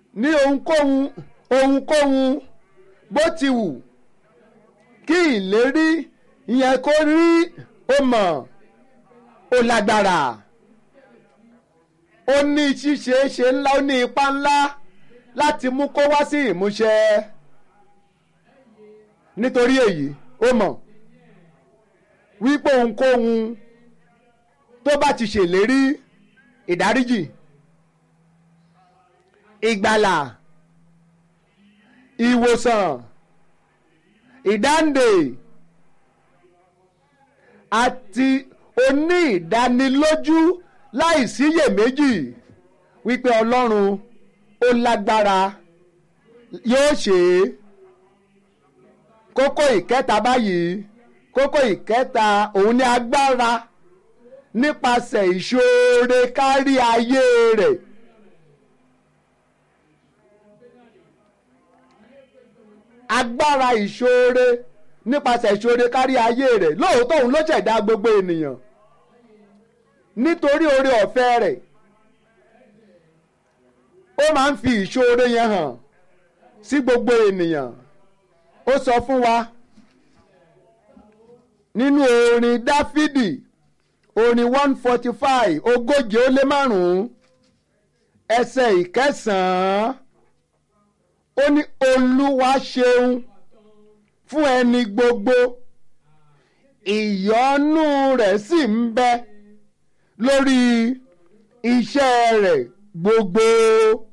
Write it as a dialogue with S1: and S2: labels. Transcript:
S1: ní ohunkóhun ohunkóhun bó ti wù kí ìlérí ìyẹn kó rí ó mọ̀ ó lágbára ó ní ṣíṣe ṣe ńlá ó ní ipá ńlá láti mú kó wá sí ìmúṣẹ nítorí èyí ó mọ̀ wípé ohunkóhun tó bá ti ṣèlérí ìdáríjì ìgbàlà ìwòsàn ìdáǹdè àti oní ìdánilójú láìsíyèméjì wípé ọlọ́run ó lágbára yóò ṣe é kókó ìkẹta báyìí kókó ìkẹta òun ni agbára nípasẹ̀ ìṣoore kárí ayé rẹ̀. agbára ìṣoore nípasẹ̀ ìṣoore kárí ayé rẹ̀ lóòótọ́ òun ló ṣẹ̀dá gbogbo ènìyàn nítorí oore ọ̀fẹ́ rẹ̀ ó máa ń fi ìṣoore yẹn hàn sí gbogbo ènìyàn ó sọ fún wa nínú orin dáfídì orin one forty five ogóje ó lé márùn-ún ẹsẹ̀ ìkẹsàn-án ó ní olúwa ṣeun fún ẹni gbogbo ìyọ́nú rẹ̀ sì ń bẹ lórí iṣẹ́ rẹ̀ gbogbo